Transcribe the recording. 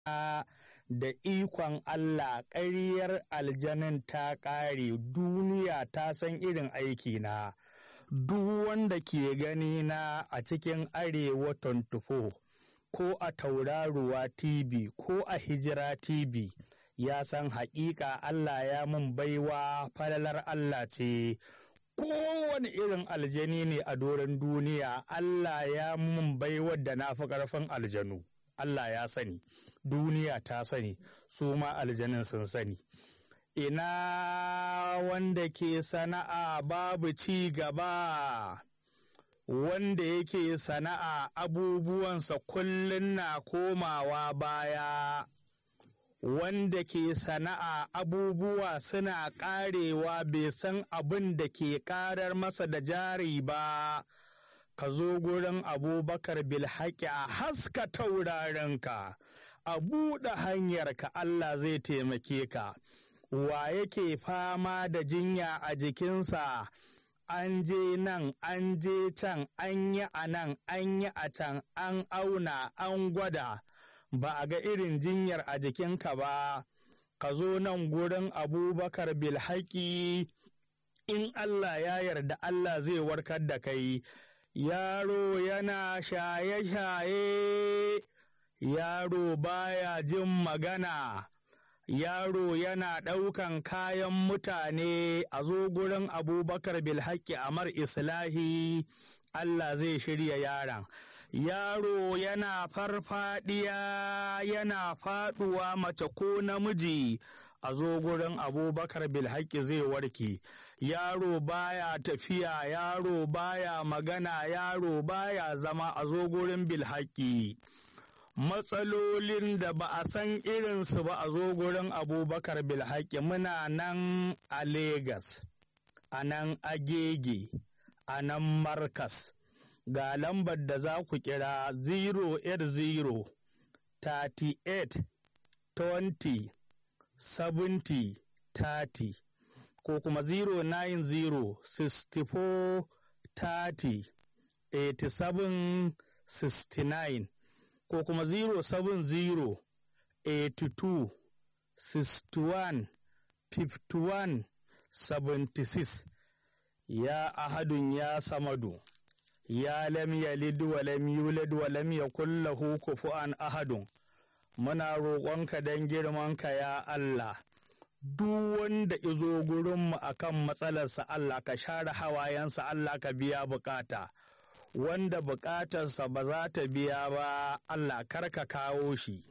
da ikon Allah ƙaryar aljanin ta ƙare duniya ta san irin aikina duk wanda ke gani na a cikin arewa 24 ko a tauraruwa tv ko a hijira tv ya san haƙiƙa Allah ya mun baiwa falalar Allah ce kowane irin aljani ne a doron duniya Allah ya mun baiwar da na fi ƙarfin aljanu Allah ya sani duniya ta sani su ma aljanin sun sani ina wanda ke sana'a babu ci gaba wanda yake sana'a abubuwansa kullum na komawa baya wanda ke sana'a abubuwa suna ƙarewa bai san abin da ke ƙarar masa da jari ba ka zo gurin abubakar bilhaƙi a haska taurarenka a buɗe hanyarka Allah zai taimake ka wa yake fama da jinya a jikinsa an je nan an je can an yi a nan an yi a can an auna an gwada ba a ga irin jinyar a jikinka ba ka zo nan gurin abubakar bilhaƙi in Allah ya yarda Allah zai warkar da kai yaro yana shaye-shaye yaro baya jin magana yaro yana ɗaukan kayan mutane a zo gurin abubakar bilhaƙi amar islahi Allah zai shirya yaron yaro yana farfadiya yana faduwa mace ko namiji a zo gurin abubakar bilhaƙi zai warke yaro baya tafiya yaro baya magana yaro baya zama a zo gurin bilhaƙi matsalolin da ba a san irinsu ba a zo gurin abubakar bilhaƙi muna nan a Legas, a nan agege a nan markas ga lambar da za ku kira 080 38 20 70 30 ko kuma 090 64 30 87 69 ko kuma 070 82 61 51 76 ya ahadun ya samadu ya lam yalid wa lam yulad wa lam yakul lahu kufuwan ahadun muna roƙonka don girmanka ya Allah duk wanda izo gurinmu akan matsalarsa Allah ka share hawayensa Allah ka biya bukata wanda bukatarsa ba za ta biya ba Allah kar ka kawo shi